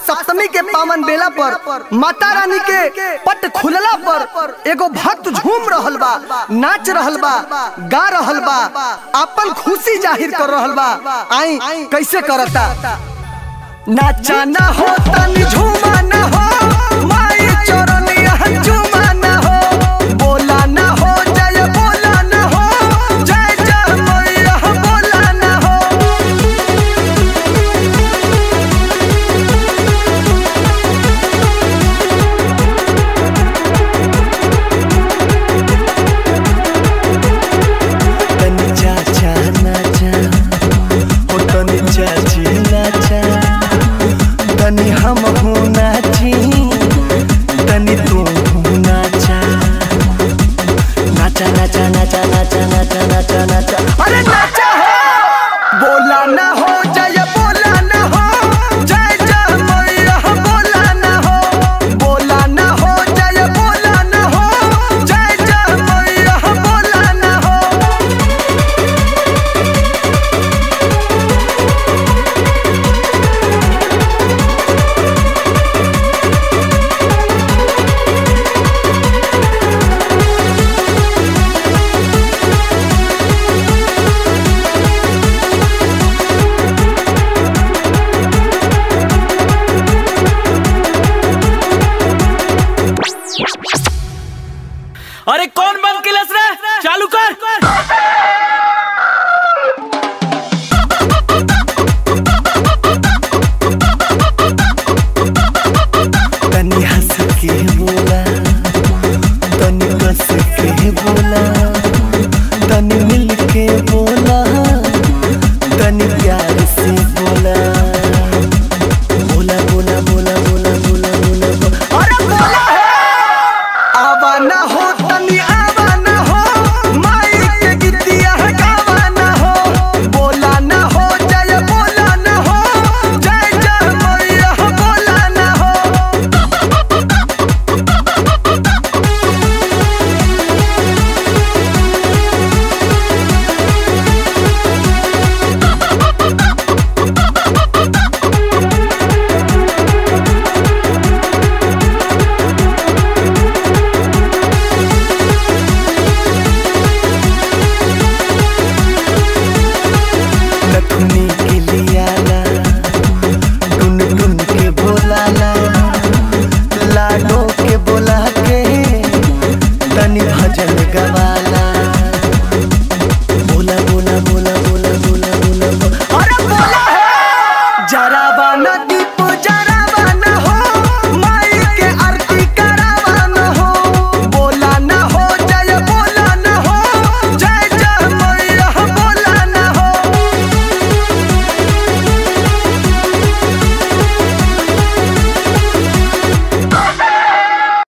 सप्तमी के पावन बेला पर माता रानी के पट खुलला पर एगो भक्त झूम रहल बा नाच रहल बा गा रहल बा अपन खुशी जाहिर कर रहल बा आई कैसे करता नाचा ना हो तनी झूमा ना हो माई चरनिया झूमा ना हो बोला ना हो जय बोला ना हो जय जय मैया बोला ना हो तनी चाचा नाचा हो तनी चाची नाचा तनी हम हो नाची तनी तू हो नाचा नाचा नाचा नाचा नाचा नाचा नाचा नाचा अरे नाचा हो बोला ना हो जय